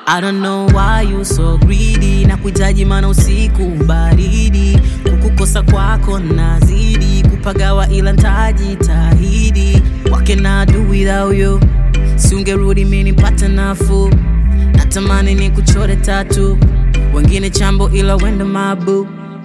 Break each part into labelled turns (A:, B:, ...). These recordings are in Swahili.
A: I don't know why you so greedy na kuhitaji mana usiku baridi kukukosa kwako nazidi kupagawa ila ntajitahidi What can I do without you siungerudi mini pata nafuu natamani ni kuchore tatu wengine chambo ila wendo mabu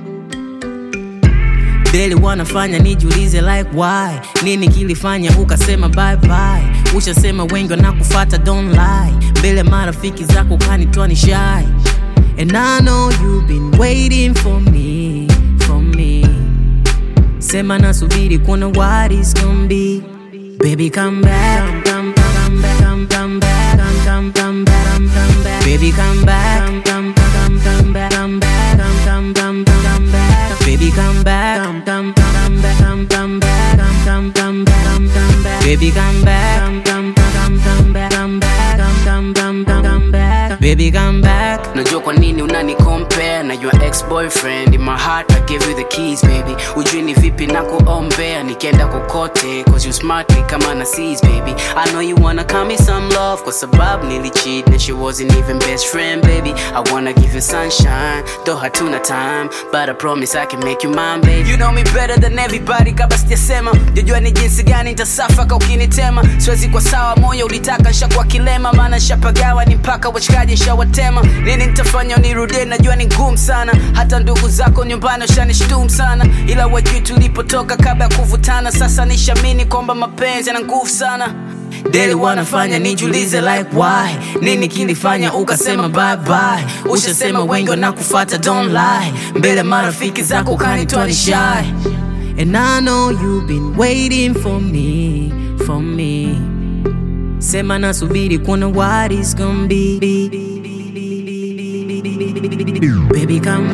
A: Daily wanafanya nijiulize like why nini kilifanya ukasema bye bye ushasema wengi wanakufata don't lie mbele marafiki zako kanitwa ni shy and I know you've been waiting for me for me sema nasubiri kuona what is gonna be baby come back come, come, back come, come back come, come, come back come, come back baby come back come, come, come, come back come back come, come, come, come back baby come back come, come, come back come, come back come, come, come back come, come back baby come back come, come, come, come back come back come, come, come, come back baby come back
B: najua kwa nini unani compare na your ex boyfriend in my heart I give you the keys baby ujui ni vipi na kuombea nikienda kokote cause you smartly kama na seas baby I know you wanna call me some love kwa sababu nilicheat na she wasn't even best friend baby I wanna give you sunshine though hatuna time but I promise I can make you mine baby you know me better than everybody kabla sijasema jajua ni jinsi gani nitasafaka ukinitema siwezi kwa sawa moyo ulitaka nshakuwa kilema maana nshapagawa ni mpaka washikaji nshawatema nini nitafanya unirudie najua ni ngumu sana hata ndugu zako nyumbani washanishtum sana ila wajui tulipotoka kabla ya kuvutana sasa nishamini kwamba mapenzi yana nguvu sana
A: Daily wanafanya nijiulize like why nini kilifanya ukasema bye bye ushasema wengi wanakufata don't lie mbele marafiki zako kanitwa ni shy and I know you've been waiting for me for me sema nasubiri kuona what is gonna be baby come